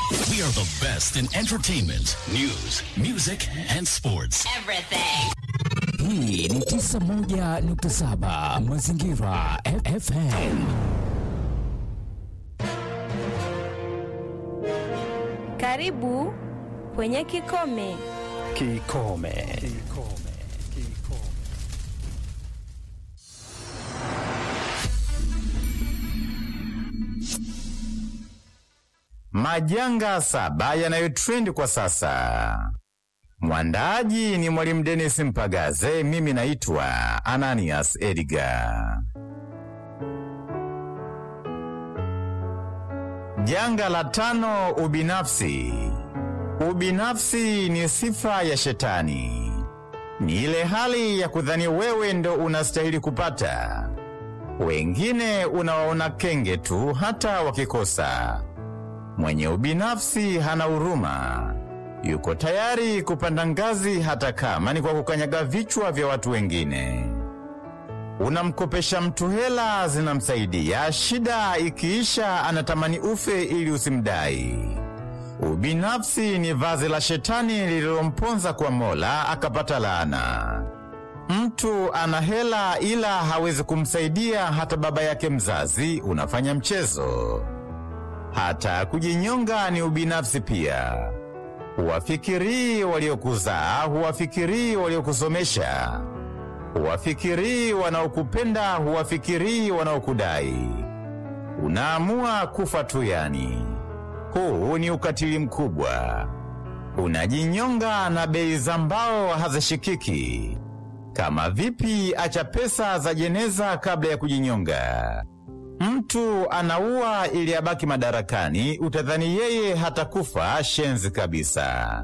We are the best in entertainment, news, music and sports. Everything. Hii ni 91.7 Mazingira F- FM. Karibu kwenye Kikome. Kikome. Majanga saba yanayotrendi kwa sasa. Mwandaaji ni Mwalimu Dennis Mpagaze, mimi naitwa Ananias Edgar. Janga la tano, ubinafsi. Ubinafsi ni sifa ya shetani. Ni ile hali ya kudhani wewe ndo unastahili kupata, wengine unawaona kenge tu hata wakikosa. Mwenye ubinafsi hana huruma, yuko tayari kupanda ngazi hata kama ni kwa kukanyaga vichwa vya watu wengine. Unamkopesha mtu hela zinamsaidia, shida ikiisha anatamani ufe ili usimdai. Ubinafsi ni vazi la shetani lililomponza kwa Mola akapata laana. Mtu ana hela ila hawezi kumsaidia hata baba yake mzazi, unafanya mchezo. Hata kujinyonga ni ubinafsi pia. Huwafikirii waliokuzaa, huwafikirii waliokusomesha, huwafikirii wanaokupenda, huwafikirii wanaokudai. Unaamua kufa tu yani. Huu ni ukatili mkubwa. Unajinyonga na bei za mbao hazishikiki. Kama vipi acha pesa za jeneza kabla ya kujinyonga? Mtu anaua ili abaki madarakani, utadhani yeye hatakufa shenzi kabisa.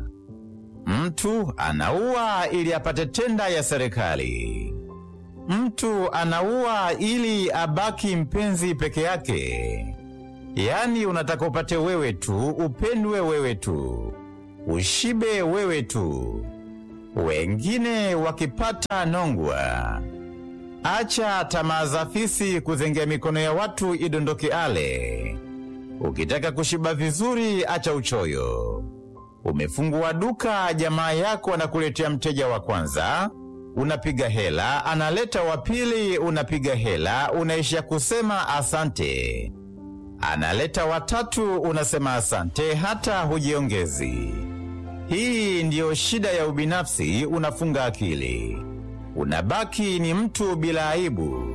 Mtu anaua ili apate tenda ya serikali. Mtu anaua ili abaki mpenzi peke yake. Yaani unataka upate wewe tu, upendwe wewe tu, ushibe wewe tu, wengine wakipata nongwa. Acha tamaa za fisi kuzengea mikono ya watu idondoke ale. Ukitaka kushiba vizuri, acha uchoyo. Umefungua duka, jamaa yako anakuletea mteja wa kwanza, unapiga hela, analeta wa pili, unapiga hela, unaisha kusema asante. Analeta watatu, unasema asante, hata hujiongezi. Hii ndiyo shida ya ubinafsi, unafunga akili unabaki ni mtu bila aibu.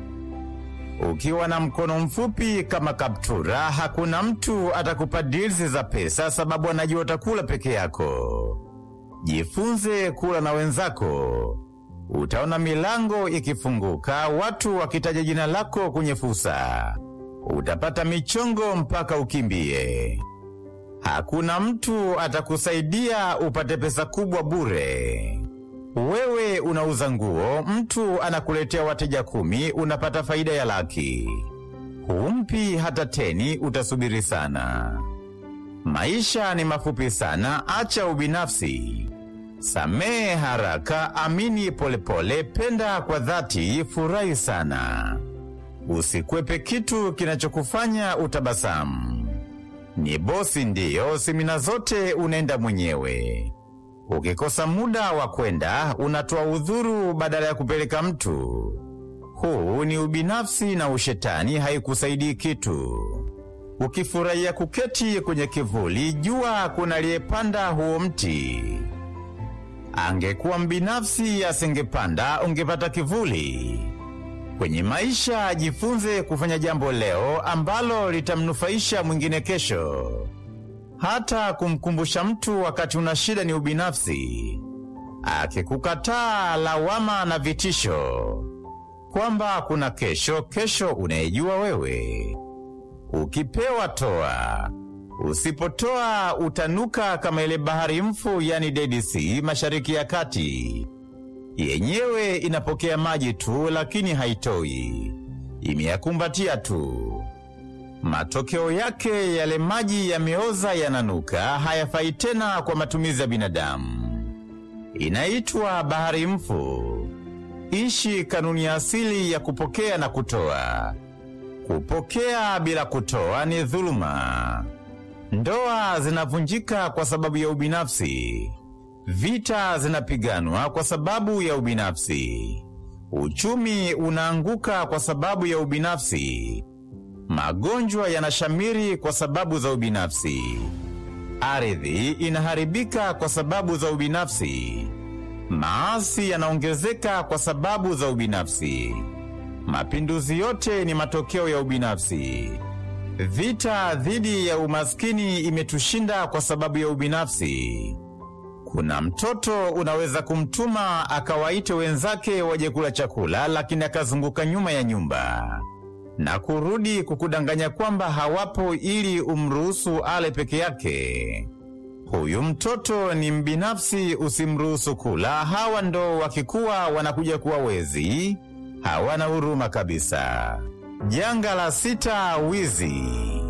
Ukiwa na mkono mfupi kama kaptura, hakuna mtu atakupa deals za pesa, sababu anajua utakula peke yako. Jifunze kula na wenzako, utaona milango ikifunguka, watu wakitaja jina lako kwenye fursa, utapata michongo mpaka ukimbie. Hakuna mtu atakusaidia upate pesa kubwa bure. Wewe unauza nguo, mtu anakuletea wateja kumi, unapata faida ya laki. Humpi hata teni, utasubiri sana. Maisha ni mafupi sana, acha ubinafsi. Samehe haraka, amini polepole, penda kwa dhati, furahi sana. Usikwepe kitu kinachokufanya utabasamu. Ni bosi ndiyo, semina zote unaenda mwenyewe. Ukikosa muda wa kwenda unatoa udhuru badala ya kupeleka mtu. Huu ni ubinafsi na ushetani, haikusaidii kitu. Ukifurahia kuketi kwenye kivuli, jua kuna aliyepanda huo mti. Angekuwa mbinafsi asingepanda, ungepata kivuli. Kwenye maisha, jifunze kufanya jambo leo ambalo litamnufaisha mwingine kesho. Hata kumkumbusha mtu wakati una shida ni ubinafsi. Akikukataa, lawama na vitisho kwamba kuna kesho, kesho unayejua wewe. Ukipewa toa, usipotoa utanuka kama ile bahari mfu, yani Dead Sea, mashariki ya kati. Yenyewe inapokea maji tu, lakini haitoi, imeyakumbatia tu. Matokeo yake yale maji yameoza, yananuka, hayafai tena kwa matumizi ya binadamu. Inaitwa bahari mfu. Ishi kanuni ya asili ya kupokea na kutoa. Kupokea bila kutoa ni dhuluma. Ndoa zinavunjika kwa sababu ya ubinafsi. Vita zinapiganwa kwa sababu ya ubinafsi. Uchumi unaanguka kwa sababu ya ubinafsi. Magonjwa yanashamiri kwa sababu za ubinafsi. Ardhi inaharibika kwa sababu za ubinafsi. Maasi yanaongezeka kwa sababu za ubinafsi. Mapinduzi yote ni matokeo ya ubinafsi. Vita dhidi ya umaskini imetushinda kwa sababu ya ubinafsi. Kuna mtoto unaweza kumtuma akawaite wenzake waje kula chakula, lakini akazunguka nyuma ya nyumba na kurudi kukudanganya kwamba hawapo ili umruhusu ale peke yake. Huyu mtoto ni mbinafsi, usimruhusu kula. Hawa ndo wakikuwa wanakuja kuwa wezi, hawana huruma kabisa. Janga la sita, wizi.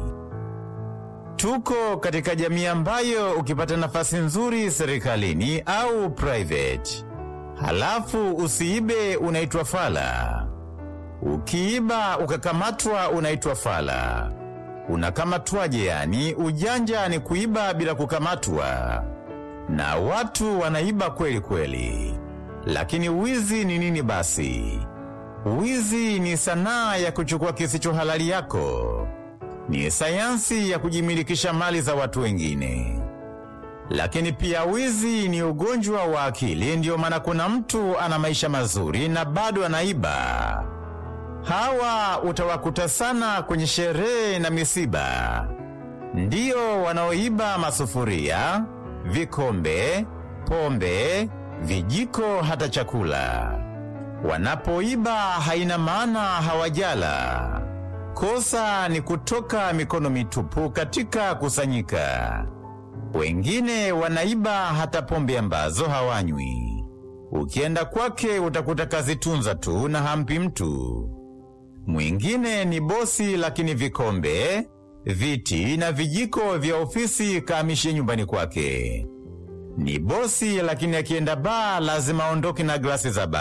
Tuko katika jamii ambayo ukipata nafasi nzuri serikalini au private, halafu usiibe, unaitwa fala. Ukiiba ukakamatwa, unaitwa fala. Unakamatwaje? Yani ujanja ni kuiba bila kukamatwa, na watu wanaiba kweli kweli. Lakini wizi ni nini basi? Wizi ni sanaa ya kuchukua kisicho halali yako, ni sayansi ya kujimilikisha mali za watu wengine. Lakini pia wizi ni ugonjwa wa akili. Ndiyo maana kuna mtu ana maisha mazuri na bado anaiba. Hawa utawakuta sana kwenye sherehe na misiba, ndiyo wanaoiba masufuria, vikombe, pombe, vijiko, hata chakula. Wanapoiba haina maana hawajala. Kosa ni kutoka mikono mitupu katika kusanyika. Wengine wanaiba hata pombe ambazo hawanywi. Ukienda kwake utakuta kazitunza tu na hampi mtu. Mwingine ni bosi, lakini vikombe, viti na vijiko vya ofisi kaamishie nyumbani kwake. Ni bosi, lakini akienda baa lazima aondoke na glasi za baa.